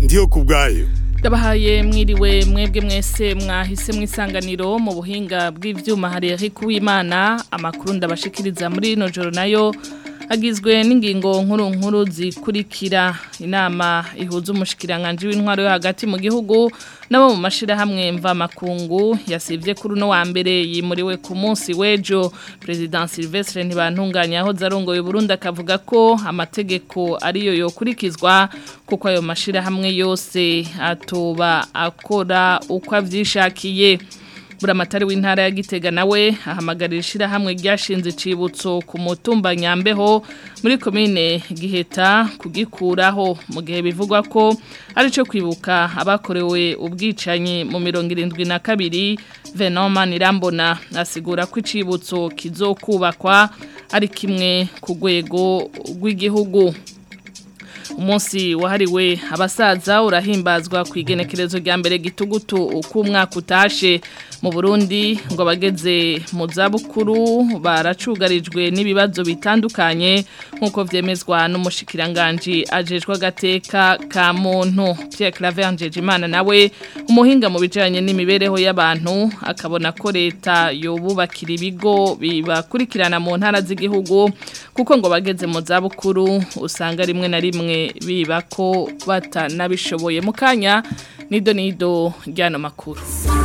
ndiyo ku bwayo Ndabahaye mwiriwe mwebwe mwese mwahise mwisanganiro mu buhinga bw'ivyuma hari Eric Uwimana amakuru ndabashikiriza muri ino joro nayo agizwe n'ingingo nkuru nkuru zikurikira inama ihuza umushikiranganje w'intwaro yo hagati mu gihugu nabo mu mashirahamwe mva makungu yasivye kuri no wa mbere yimuriwe ku munsi wejo president Sylvestre ntibantunganya aho zarongoye Burundi akavuga ko amategeko ariyo yokurikizwa kuko ayo mashirahamwe yose atoba akora uko avyishakiye buramatari w'intara ya Gitega nawe ahamagarira ishirahamwe ryashinze icibutso ku mutumba Nyambeho muri komine Giheta kugikuraho mu gihe bivugwa ko ari cyo kwibuka abakorewe ubwicanyi mu mirongo irindwi na kabiri Venoma Nirambona asigura ko icibutso kizokubakwa ari kimwe ku rwego rw'igihugu umunsi wahariwe abasaza urahimbazwa ku igenekerezo rya mbere gitugutu uko umwaka utashe mu Burundi ngo abageze mu zabukuru baracugarijwe n'ibibazo bitandukanye nk'uko vyemezwa n'umushikiranganji ajejwe agateka ka muntu Pierre Claver Njejimana nawe umuhinga mu bijanye n'imibereho y'abantu akabona ko leta yobubakira ibigo bibakurikirana mu ntara z'igihugu kuko ngo bageze mu zabukuru usanga rimwe na rimwe biba ko batanabishoboye mu kanya nido nido ryano makuru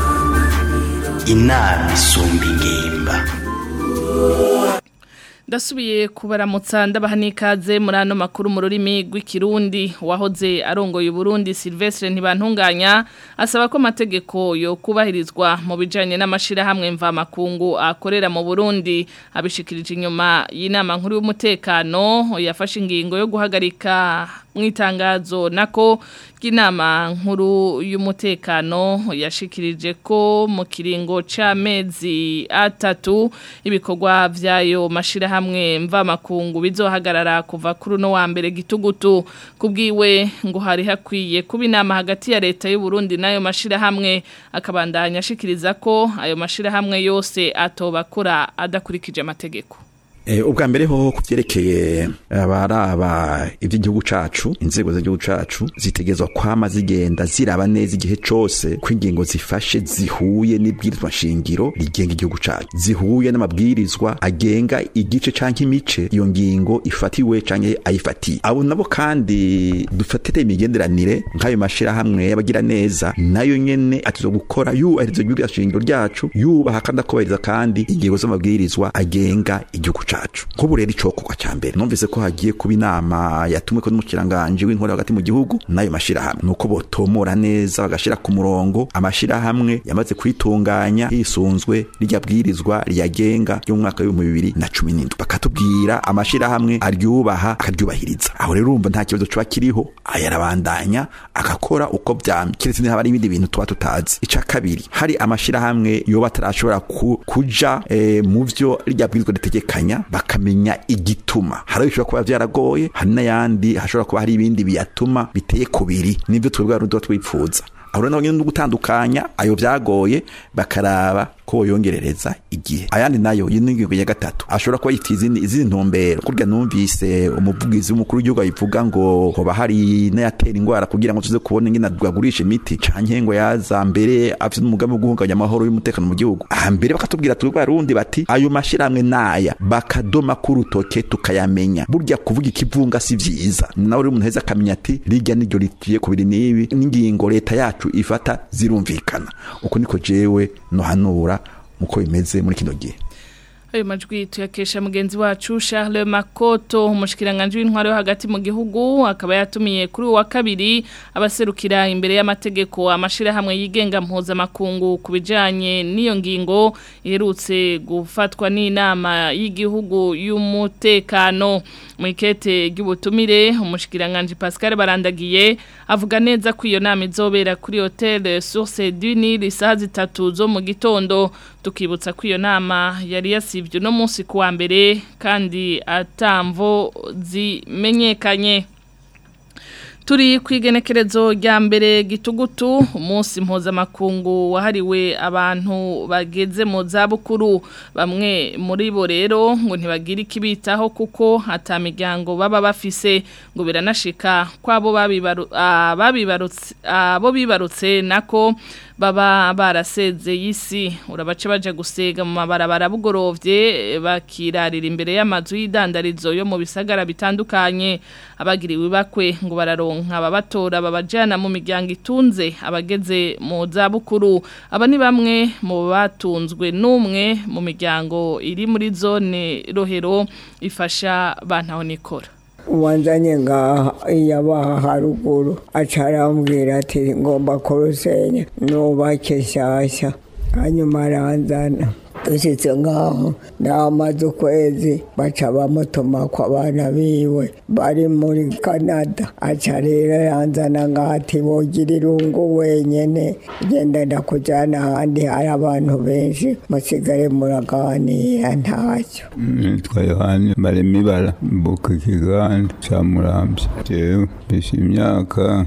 inama isumba ingimba ndasubiye kubaramutsa ndabaha n'ikaze muri ano makuru mu rurimi rw'ikirundi wahoze arongoye Burundi Sylvestre ntibantunganya asaba ko amategeko yo kubahirizwa mu bijanye n'amashirahamwe mva makungu akorera mu Burundi abishikirije inyuma y'inama nkuru y'umutekano yafashe ingingo yo guhagarika mwitangazo nako inama nkuru y'umutekano yashikirije ko mu kiringo c'amezi atatu ibikorwa vyayo mashirahamwe mva makungu bizohagarara kuva kuri no wa mbere gitugutu kubwiwe ngo hari hakwiye kuba inama hagati ya leta y'u Burundi nayo mashirahamwe akabandanya ashikiriza ko ayo mashirahamwe yose atobakora adakurikije amategeko ubwa mbere ho kuvyerekeye abaraba ivy'igihugu cacu inzego z'igihugu cacu zitegezwa kwama zigenda ziraba neza igihe cose ko ingingo zifashe zihuye n'ibwirizwa shingiro rigenga igihugu cacu zihuye n'amabwirizwa agenga igice canke imice iyo ngingo ifatiwe canke ayifatiye abo nabo kandi dufatire imigenderanire nk'ayo mashirahamwe y'abagira neza nayo nyene atizo gukora yubahiriza ibwirizwa shingiro ryacu yubaha kandi akubahiriza kandi ingingo z'amabwirizwa agenga igihugu cacu cacu nk'ubu rero icokorwa ca mbere numvise ko hagiye kuba inama yatumwe ko n'umukiranganje w'inkora hagati mu gihugu n'ayo mashirahamwe nuko botomora neza bagashira ku murongo amashirahamwe yamaze kwitunganya hisunzwe rirya bwirizwa riyagenga ryo mu mwaka w'ibihumbi bibiri na cumi n'indwi bakatubwira amashirahamwe aryubaha akaryubahiriza aho rero urumva nta kibazo kiba kiriho ayarabandanya agakora uko vyamye kiretse niba hari ibindi bintu tuba tutazi ica kabiri hari amashirahamwe yoba atarashobora ku, kuja e, mu vyo rirya bwirizwa ritegekanya bakamenya igituma hari bishobora kuba vyaragoye hari n'ayandi hashobora kuba hari ibindi biyatuma biteye kubiri nivyo twebwe abarundi twipfuza aho rero no gutandukanya ayo vyagoye bakaraba ko yongerereza igihe ayandi nayo y'ingingo ya gatatu ashobora kuba yifite izindi izindi ntumbero kurya numvise umuvugizi w'umukuru w'igihugu ayivuga ngo hoba hari n'ayatera ingwara kugira ngo tuze kubona ingene twagurisha imiti canke ngo yaza mbere afite umugambi wo guhungabanya amahoro y'umutekano mu gihugu aha mbere bakatubwira turi barundi bati ayo mashirahamwe naya bakadoma k'urutoke tukayamenya burya kuvuga ikivunga si vyiza nawe rero umuntu heza akamenya ati rirya niryo ritiye kubiri n'ibi n'ingingo leta yacu ifata zirumvikana uko niko jewe nohanura muko bimeze muri kino gihe ayo majwi tuyakesha mugenzi wacu Charles Makoto umushikiranganje w'intwaro yo hagati mu gihugu akaba yatumiye kuri wa kabiri abaserukira imbere y'amategeko amashira hamwe yigenga mpuza makungu kubijanye n'iyo ngingo iherutse gufatwa n'inama y'igihugu y'umutekano mu ikete ry'ubutumire umushikiranganje Pascal Barandagiye avuga neza ko iyo nama izobera kuri Hotel Source du Nil isaha zitatu zo mu gitondo tukibutsa ko iyo nama yari yasivye no munsi kuwa mbere kandi atamvo zimenyekanye Turi kwigenekerezo rya mbere gitugutu umunsi mpuzamakungu wahariwe abantu bageze mu zabukuru bamwe muri bo rero ngo ntibagire ikibitaho kuko hata miryango baba bafise ngo biranashika kwabo babibaru babibarutse abo bibarutse nako baba barasezeye isi urabace baje gusega mu mabarabara bugorovye bakirarira imbere y'amazu y'idandarizo yo mu bisagara bitandukanye abagiriwe bakwe ngo bararonka ababatora babajana mu miryango itunze abageze mu zabukuru aba ni bamwe mu batunzwe n'umwe mu miryango iri muri zone rohero ifasha bantaho nikora uwanzanye ngaha yabaha haruguru acarambwira ati ngomba kurusenya nubake shyashya hanyuma aranzana dushyitse ngaho namaze ukwezi baca bamutuma ku abana biwe bari muri canada aca rero yanzana ngaho ati bogira irungu wenyine genda ndakujyana ahandi hari abantu benshi musigare muraganira ntacyo nitwa yohani baremibara mbuka ikiganda cya murambye jewe mbese imyaka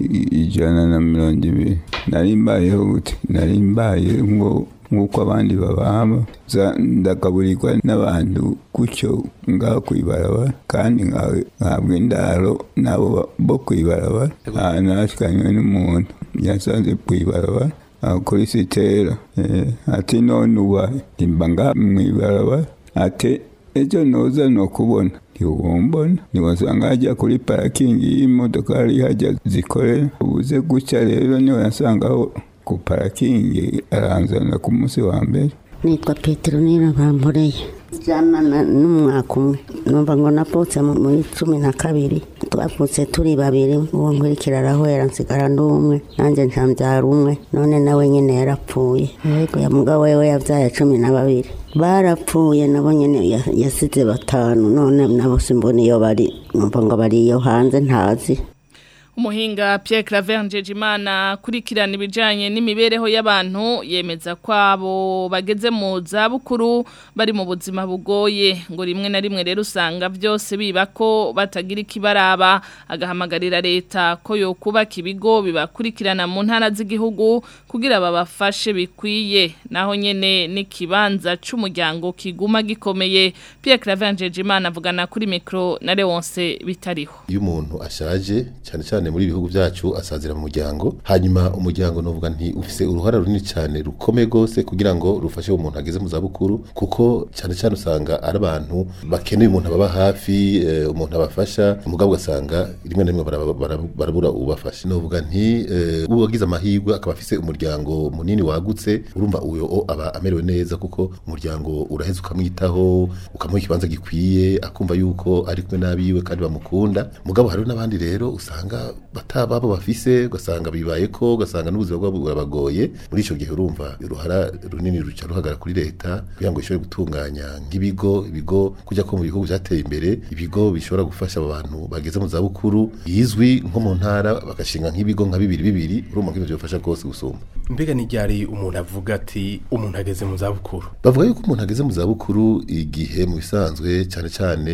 ijana na mirongo ibiri nari mbayeho gute nari mbaye ngo nk'uko abandi bababa ndagaburirwa n'abantu gutyo ngaho kwibarabara kandi nkahabwa indaro nabo bo kwibarabara ahantu hashikanywe n'umuntu yasanze kwibarabara kuri sitera ati none ubaye nimba ngaha mwibarabara ati ejo noza no kubona ntiwumbona ntiwasanga hajya kuri parikingi y'imodoka hari hajya zikorera ubuze gutya rero niho yasangaho ku parikingi aranzana ku munsi wa mbere nitwa petero bamporeye jana n'umwaka umwe numva ngo napfutse muri cumi na kabiri twapfutse turi babiri uwo nkurikira arahwera nsigara n'umwe nanjye ntambyara umwe none nawe nyine yarapfuye ariko ya mugabo we yabyaye cumi na babiri barapfuye nabo nyine yasize batanu none nabo simbona iyo bari numva ngo bari iyo hanze ntazi umuhinga Pierre Claver Njejimana kurikirana ibijanye n'imibereho y'abantu yemeza ko abo bageze mu zabukuru bari mu buzima bugoye ngo rimwe na rimwe rero usanga byose biba ko batagira ikibaraba agahamagarira leta ko yo kubaka ibigo bibakurikirana mu ntara z'igihugu kugira babafashe bikwiye naho nyene n'ikibanza c'umuryango kiguma gikomeye Pierre Claver Njejimana avugana kuri micro na Leonce bitariho iyo umuntu ashaje cyane cyane muri ibihugu byacu asazira mu muryango hanyuma umuryango novuga nti ufise uruhara runini cyane rukomeye gose kugira ngo rufashe umuntu ageze mu zabukuru kuko cyane cyane usanga ari abantu bakeneye umuntu ababa hafi eh, umuntu abafasha umugabo ugasanga rimwe na rimwe barabura ubafasha novuga nti eh, uwagize amahirwe akaba afise umuryango munini wagutse urumva uyo aba amerewe neza kuko umuryango uraheza ukamwitaho ukamuha ikibanza gikwiye akumva yuko ari kumwe n'abiwe kandi bamukunda mugabo hariho n'abandi rero usanga batababo bafise ugasanga bibaye ko ugasanga n'ubuzima bwabo burabagoye muri icyo gihe urumva uruhara runini ruca ruhagara kuri leta kugira ngo ishobore gutunganya nk'ibigo ibigo kujya ko mu bihugu byateye imbere ibigo bishobora gufasha abo bantu bageze mu zabukuru bizwi nko mu ntara bagashinga nk'ibigo nka bibiri bibiri urumva ko ibyo bifasha rwose gusumba mbega n'iryari umuntu avuga ati umuntu ageze mu zabukuru bavuga yuko umuntu ageze mu zabukuru igihe mu bisanzwe cyane cyane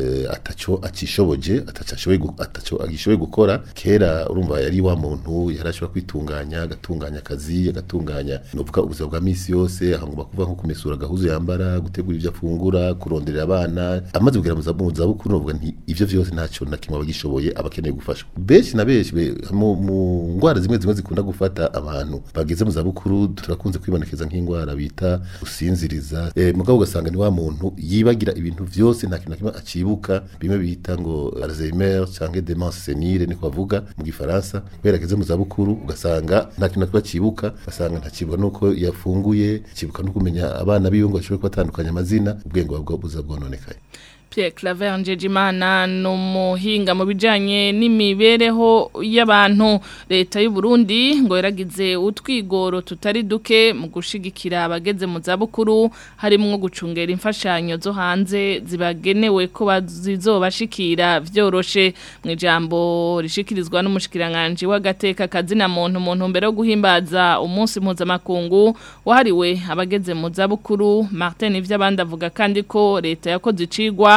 ataco akishoboje ataco agishoboye gukora kera urumva yari wa muntu yarashobora kwitunganya agatunganya akazi agatunganya novuga ubuzima bwa misi yose ahangomba kuva nko kumesura agahuzu yambara gutegura ibyo afungura kuronderera abana amaze kugera mu zabukuru novuga nti ivyo vyose ntacyo na kimwe abagishoboye abakeneye gufashwa benshi na benshi mu ngwara zimwe zimwe zikunda gufata abantu bageze mu zabukuru turakunze kwibonekeza nk'ingwara bita gusinziriza e, mugabo ugasanga ni wa muntu yibagira ibintu vyose nta kintu na kimwe acibuka bimwe bita ngo Alzheimer canke demence senile niko bavuga mu gifaransa kubera ageze mu zabukuru ugasanga nta kintu na cibuka ugasanga ntacibuka nuko yafunguye cibuka no kumenya abana biwe ngo ashobore kubatandukanya amazina ubwenge bwabwo buza bwononekaye Pierre Claver Njejimana numuhinga mu bijanye n'imibereho y'abantu leta y'u Burundi ngo yaragize utwigoro tutari duke mu gushigikira abageze mu zabukuru harimo gucungera imfashanyo zo hanze zibagenewe ko bazizobashikira vyoroshe mu ijambo rishikirizwa n'umushikiranganje w'agateka kazina muntu muntu mbere yo guhimbaza umunsi mpuzamakungu wahariwe abageze mu zabukuru Martin ivy'abandi avuga kandi ko leta yakoze icigwa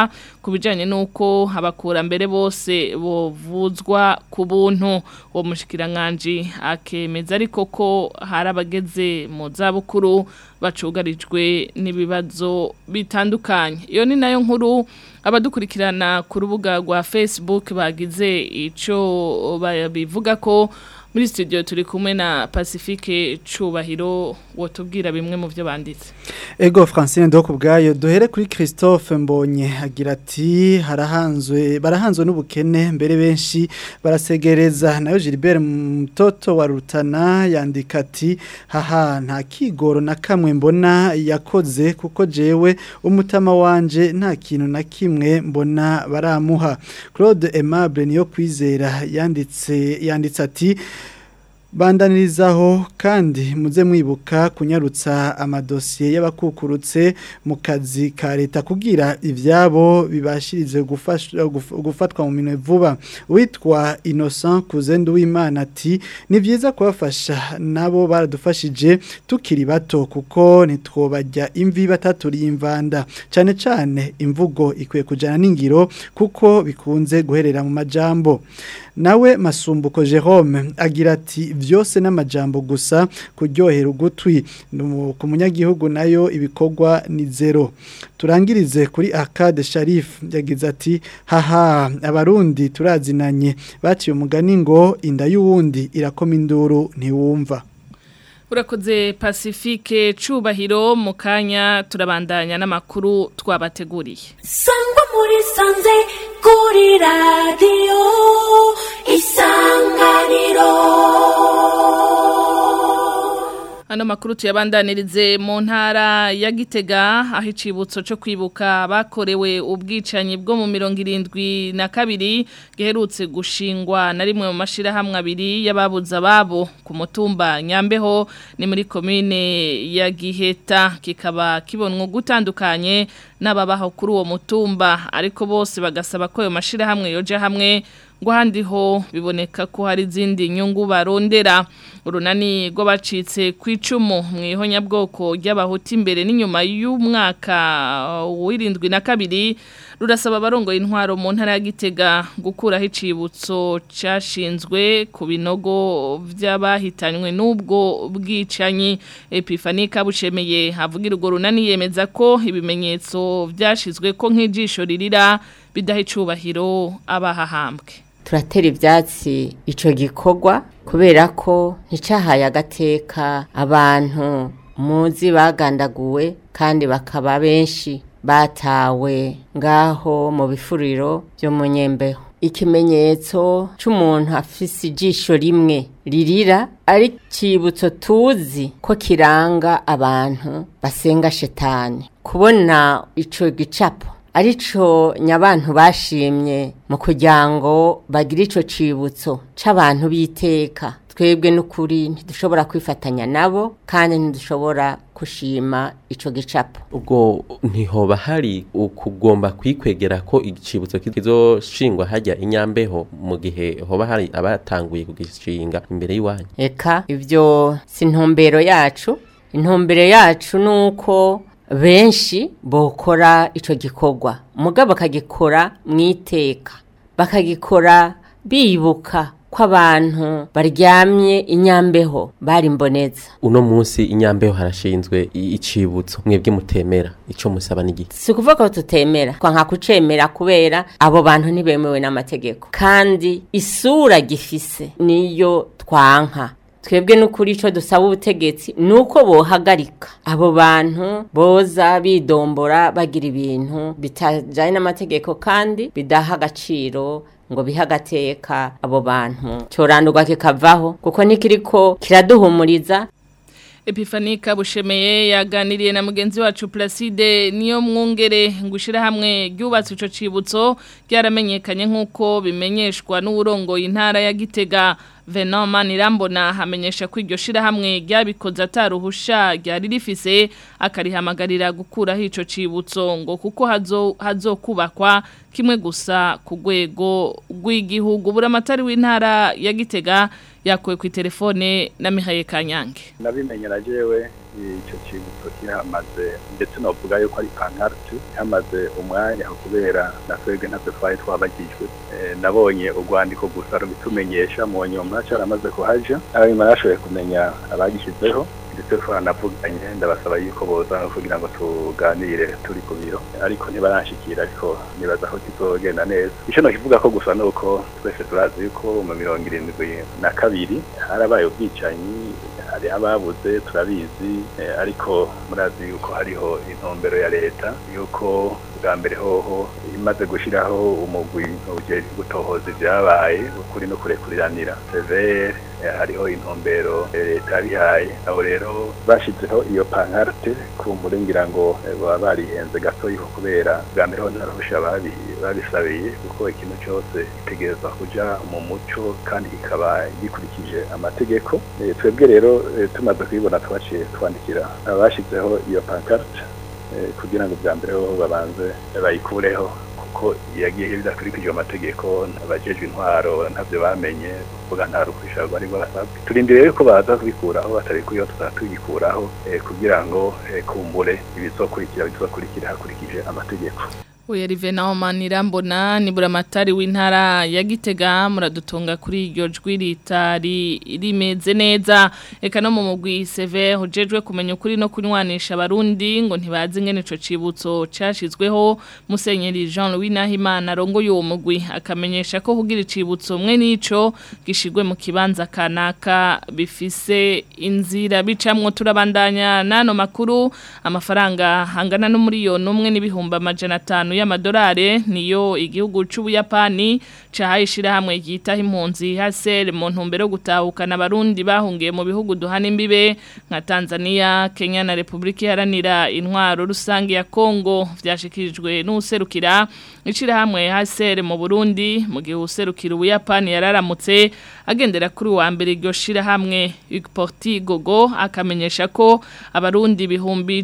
gitega ku bijanye n'uko abakurambere bose bovuzwa ku buntu uwo mushikiranganji akemeza ariko ko hari abageze mu zabukuru bacugarijwe n'ibibazo bitandukanye iyo ni nayo nkuru abadukurikirana ku rubuga rwa Facebook bagize ico bivuga ko muri studio turi kumwe na Pacifique Cubahiro wotubwira bimwe mu byo banditse Ego Francine Ndoko bwayo duhere kuri Christophe Mbonye agira ati harahanzwe barahanzwe n'ubukene mbere benshi barasegereza nayo Gilbert Mtoto wa Rutana yandika ati haha nta kigoro na kamwe mbona yakoze kuko jewe umutama wanje nta kintu na kimwe mbona baramuha Claude Aimable niyo kwizera yanditse yanditse ati bandanirizaho kandi muze mwibuka kunyarutsa amadosiye y'abakukurutse mu kazi ka leta kugira ibyabo bibashirize gufatwa mu minwe vuba witwa innocent kuzendu w'imana ati ni byiza kubafasha nabo baradufashije tukiri bato kuko ntitwobajya imvi bataturiye imvanda cyane cyane imvugo ikwiye kujyana n'ingiro kuko bikunze guherera mu majambo nawe masumbuko Jerome agira ati byose n'amajambo gusa kuryohera ugutwi ku munyagihugu nayo ibikorwa ni zero turangirize kuri Arcade Sharif yagize ati haha abarundi turazinanye baciye umugani ngo inda y'uwundi irakoma induru ntiwumva urakoze pacifique cubahiro mu kanya turabandanya n'amakuru twabateguriye sangwa muri sanze kuri radiyo isanganiro Ano makuru tuyabandanirize mu ntara ya Gitega aho icibutso cyo kwibuka bakorewe ubwicanyi bwo mu mirongo irindwi na kabiri giherutse gushingwa na rimwe mu mashirahamwe abiri y'ababuza babo ku mutumba Nyambeho ni muri komine ya Giheta kikaba kibonwa gutandukanye n'ababaho kuri uwo mutumba ariko bose bagasaba ko ayo mashirahamwe yoja hamwe ngo handi ho biboneka ko hari izindi nyungu barondera urunani rw'abacitse ku icumu mu ihonyabwoko ry'abahuti imbere n'inyuma y'umwaka w'irindwi na kabiri rurasaba abarongoye intwaro mu ntara ya Gitega gukuraho icibutso cyashinzwe ku binogo by'abahitanywe n'ubwo bwicanyi Epifani Kabushemeye havugira urwo runani yemeza ko ibimenyetso byashizwe ko nk'ijisho ririra bidaha icubahiro abahahambwe turatera ibyatsi icyo gikorwa kubera ko nticahaye agateka abantu muzi bagandaguwe kandi bakaba benshi batawe ngaho mu bifuriro byo mu nyembeho ikimenyetso cy'umuntu afise ijisho rimwe ririra ari cyibutso tuzi ko kiranga abantu basenga shetani kubona icyo gicapo arico nyabantu bashimye mu kugira ngo bagire ico cibutso c'abantu biteka twebwe n'ukuri ntidushobora kwifatanya nabo kandi ntidushobora kushima ico gicapo ubwo ntihoba hari ukugomba kwikwegera ko igicibutso kizoshingwa hajya inyambeho mu gihe hoba hari abatanguye kugishinga imbere y'iwanyu eka ivyo si intumbero yacu intumbero yacu nuko benshi bokora ico gikorwa mugabo bakagikora mu iteka bakagikora bibuka ko abantu baryamye inyambeho bari mboneza uno munsi inyambeho harashinzwe icibutso mwebwe mutemera ico musaba n'igiti si ukuvuga ko tutemera twanka kucemera kubera abo bantu ntibemewe n'amategeko kandi isura gifise niyo twanka twebwe n'ukuri icyo dusaba ubutegetsi ni uko bohagarika abo bantu boza bidombora bagira ibintu bitajyanye n'amategeko kandi bidaha agaciro ngo bihe agateka abo bantu cyorandurwa kikavaho kuko ntikiriko kiraduhumuriza Epifani Kabushemeye yaganiriye na mugenzi wacu Placide niyo mwungere ngushira hamwe ryubatse ico cibutso byaramenyekanye nkuko bimenyeshwa n'urongoye intara ya Gitega Venom Manirambona hamenyesha ko iryo shira hamwe ryabikoze ataruhusha ryari rifise akarihamagarira gukuraho ico cibutso ngo kuko hazo hazokubakwa kimwe gusa ku rwego rw'igihugu buramatari w'intara ya Gitega yakuwe ku telefone na Mihaye Kanyange nabimenye na jewe icyo kintu kihamaze ndetse novuga yuko ari pankarte hamaze umwanya kubera na twebwe ntabwo twari twabagijwe nabonye urwandiko gusa rubitumenyesha mu nyuma cyaramaze kuhaja hanyuma nashoboye kumenya abagishyizeho ndetse twanavuganye ndabasaba yuko boza kugira ngo tuganire turi ku biro ariko ntibaranshikira ariko nibaza ko kizogenda neza icyo nakivuga ko gusa nuko twese turazi yuko mu mirongo irindwi na kabiri harabaye ubwicanyi hari ababuze turabizi ariko murazi yuko hariho intumbero ya leta yuko bwa mbere hoho imaze gushyiraho umugwi ujejwe gutohoza ibyabaye ukuri no kurekuriranira severe hariho intumbero leta yabihaye abo rero bashyizeho iyo pankarte ku ngira ngo baba barihenze gato yuko kubera bwa mbere ho ntarahusha babisabiye kuko ikintu cyose gitegerezwa kujya mu muco kandi kikaba gikurikije amategeko twebwe rero tumaze kubibona twaciye twandikira abashyizeho iyo pankarte kugira ngo bwa mbere ho babanze bayikureho kuko yagiye bidakurikije amategeko abajejwe intwaro ntabyo bamenye kuvuga nta rukwisha bari basabwe turindire rero ko baza kubikuraho batabikuyeho tuzatubikuraho kugira ngo kumbure ibizokurikira bizokurikira hakurikije amategeko Uya Rivena Omanira mbona ni buramatari w'intara ya Gitega muradutunga kuri iryo jwi ritari rimeze neza eka no mu mugwi CV hujejwe kumenya ukuri no kunywanisha abarundi ngo ntibazi ngene ico cibutso cashizweho Musenyeri Jean Louis Nahimana rongo yo mugwi akamenyesha ko hugira icibutso mwe nico gishigwe mu kibanza kanaka bifise inzira bicamwo turabandanya nano makuru amafaranga hangana no muri yo numwe n'ibihumba amajana 5 y'amadolari niyo igihugu c'ubuyapani cahayishira hamwe yitaho impunzi hasere mu ntumbero yo gutahukana abarundi bahungiye mu bihugu duhana imbibe nka Tanzania Kenya na Republika Iharanira intwaro rusange ya Kongo vyashikirijwe n'userukira icira hamwe hasere mu Burundi mu gihe userukira ubuyapani yararamutse agendera kuri wa mbere iryo shira hamwe Porti Gogo akamenyesha ko abarundi bihumbi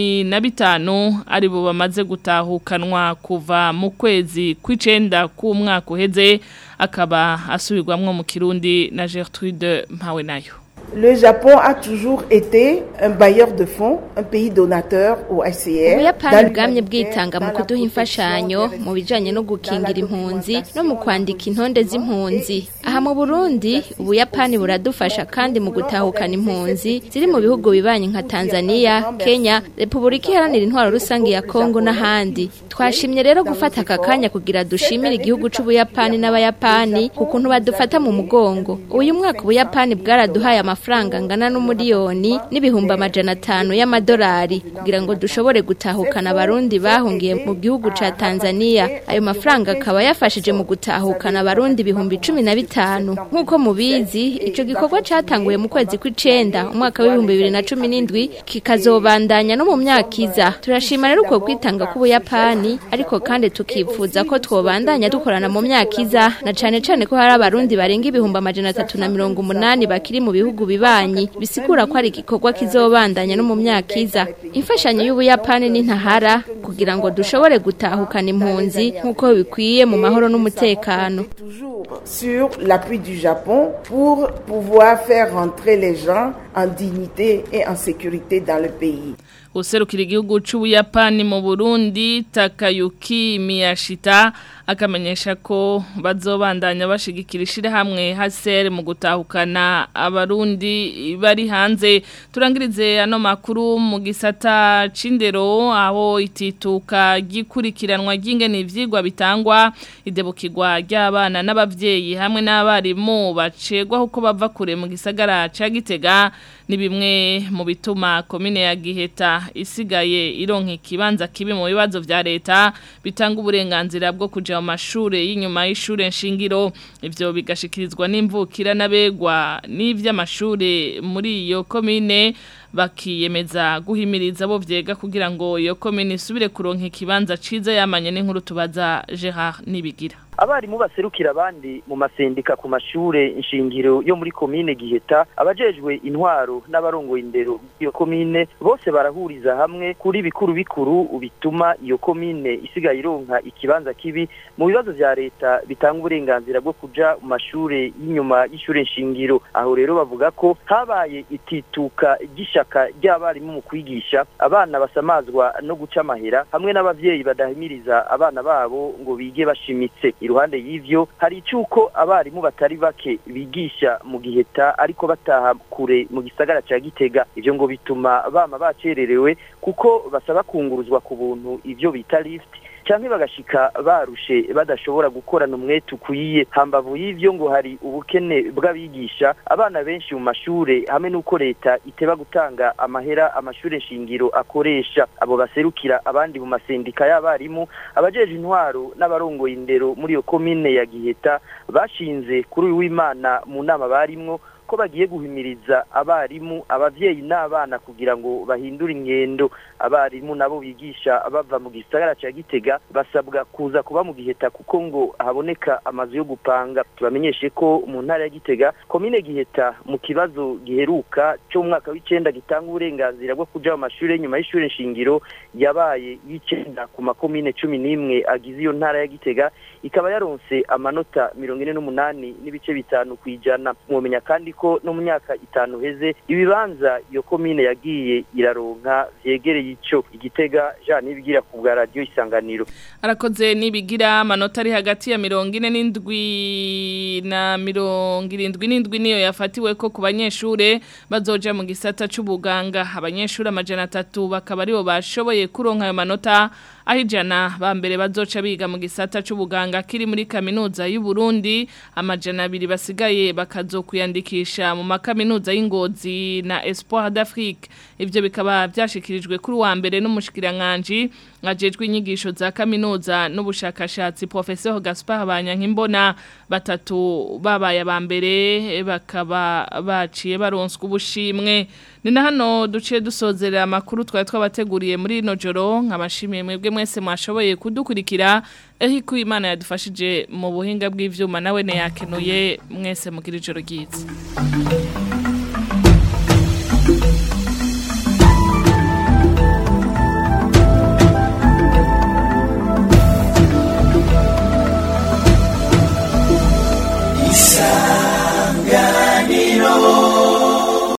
15 ari bo bamaze gutahukanwa kuva mu kwezi kw'icenda k'umwaka uheze akaba asubirwamwo mu kirundi na Gertrude Mpawe nayo Le Japon a toujours été un bailleur de fonds, un pays donateur au HCR. Ubuyapani bwamye bwitanga mu kuduha imfashanyo mu bijanye no gukingira impunzi no mu kwandika intonde z'impunzi. Aha mu Burundi, Ubuyapani buradufasha kandi mu gutahukana impunzi ziri mu bihugu bibanye nka Tanzania, Kenya, Republika Iharanira Intwaro Rusange ya Kongo n'ahandi. Twashimye rero gufata aka kanya kugira dushimire igihugu c'Ubuyapani n'Abayapani kukuntu badufata mu mugongo. Uyu mwaka Ubuyapani bwaraduhaye amafaranga angana n'umuriyoni n'ibihumbi amajana atanu y'amadolari kugira ngo dushobore gutahukana abarundi bahungiye mu gihugu ca Tanzania ayo mafaranga akaba yafashije mu gutahukana abarundi ibihumbi cumi na bitanu nk'uko mubizi ico gikorwa catanguye mu kwezi kw'icenda umwaka w'ibihumbi bibiri na cumi n'indwi kikazobandanya no mu myaka iza turashima rero uko kwitanga k'ubuyapani ariko kandi tukifuza ko twobandanya dukorana mu myaka iza na cane cane ko hari abarundi barenga ibihumbi amajana atatu na mirongo umunani bakiri mu bihugu bibanyi bisigura ko ari igikorwa kizobandanya no mu myaka iza imfashanyo y'ubuyapani n'intahara kugira ngo dushobore gutahukana impunzi nk'uko bikwiye mu mahoro n'umutekano sur l'appui du Japon pour pouvoir faire rentrer les gens en dignité et en sécurité dans le pays. userukira igihugu c'ubuyapani mu Burundi Takayuki Miyashita akamenyesha ko bazobandanya bashigikira ishirahamwe hasere mu gutahukana abarundi bari hanze turangirize ano makuru mu gisata c'indero aho itituka gikurikiranwa ry'ingene ivyigwa bitangwa idebukirwa ry'abana n'abavyeyi hamwe n'abarimu bacegwa uko bava kure mu gisagara ca Gitega ni bimwe mu bituma komine ya Giheta isigaye ironka ikibanza kibi mu bibazo vya leta bitanga uburenganzira bwo kuja mu mashure y'inyuma y'ishure nshingiro ivyo bigashikirizwa n'imvukira n'abegwa n'ivy'amashure muri iyo komine bakiyemeza guhimiriza abo vyega kugira ngo iyo komine isubire kuronka ikibanza ciza yamanye n'inkuru tubaza Gerard Nibigira abarimu baserukira abandi mu masendika ku mashure nshingiro yo muri komine Giheta abajejwe intwaro n'abarongoye indero iyo komine bose barahuriza hamwe kuri bikuru bikuru bituma iyo komine isigaye ironka ikibanza kibi mu bibazo vya leta bitanga uburenganzira bwo kuja mu mashure y'inyuma y'ishure nshingiro aho rero bavuga ko habaye itituka ry'ishaka ry'abarimu mu kwigisha abana basamazwa no guca amahera hamwe n'abavyeyi badahimiriza abana babo ngo bige bashimitse iruhande y'ivyo hari icuko abarimu batari bake bigisha mu giheta ariko bataha kure mu gisagara ca Gitega ivyo ngo bituma bama bacererewe kuko basaba kunguruzwa ku buntu ivyo bita lift canke bagashika barushe badashobora gukorana umwete ukwiye hambavu y'ivyo ngo hari ubukene bw'abigisha abana benshi mu mashure hamwe n'uko leta iteba gutanga amahera amashure shingiro akoresha abo baserukira abandi mu masendika y'abarimu abajeje intwaro n'abarongoye indero muri iyo komine ya Giheta bashinze kuri uyu w'Imana mu nama barimwo ko bagiye guhimiriza abarimu abavyeyi n'abana kugira ngo bahindure ingendo abarimu nabo bigisha bava mu gisagara ca Gitega basabwa kuza kuba mu Giheta kuko ngo haboneka amazu yo gupanga tubamenyeshe ko mu ntara ya Gitega komine Giheta mu kibazo giheruka cyo mu mwaka w'icenda gitanga uburenganzira bwo kuja mu mashuri nyuma y'ishure nshingiro yabaye y'icenda ku makomine cumi n'imwe agize iyo ntara ya Gitega ikaba yaronse amanota mirongo ine n'umunani n'ibice bitanu kwijana mwomenya kandi ko no mu myaka itanu heze ibibanza iyo komine yagiye iraronka vyegereye ico igitega Jean Nibigira ku bwa radio isanganiro arakoze nibigira amanota ari hagati ya mirongo ine n'indwi na mirongo irindwi n'indwi niyo yafatiwe ko ku banyeshure bazoja mu gisata c'ubuganga abanyeshure amajana atatu bakaba aribo bashoboye kuronka ayo manota aho ijana ba mbere bazoca biga mu gisata c'ubuganga kiri muri kaminuza y'u Burundi amajana abiri basigaye bakazokuyandikisha mu makaminuza y'ingozi na Espoir d'Afrique ivyo bikaba byashikirijwe kuri wa mbere n'umushikiranganje ajejwe inyigisho za kaminuza n'ubushakashatsi Professeur Gaspard Banyankimbona batatu babaye aba mbere bakaba baciye baronswa ubushimwe ni na hano duciye dusozerera amakuru twari twabateguriye muri ino joro nkabashimiye mwebwe mwese mwashoboye kudukurikira eho ko imana yadufashije mu buhinga bw'ivyuma nawe ne yakenuye mwese mugira ijoro ryiza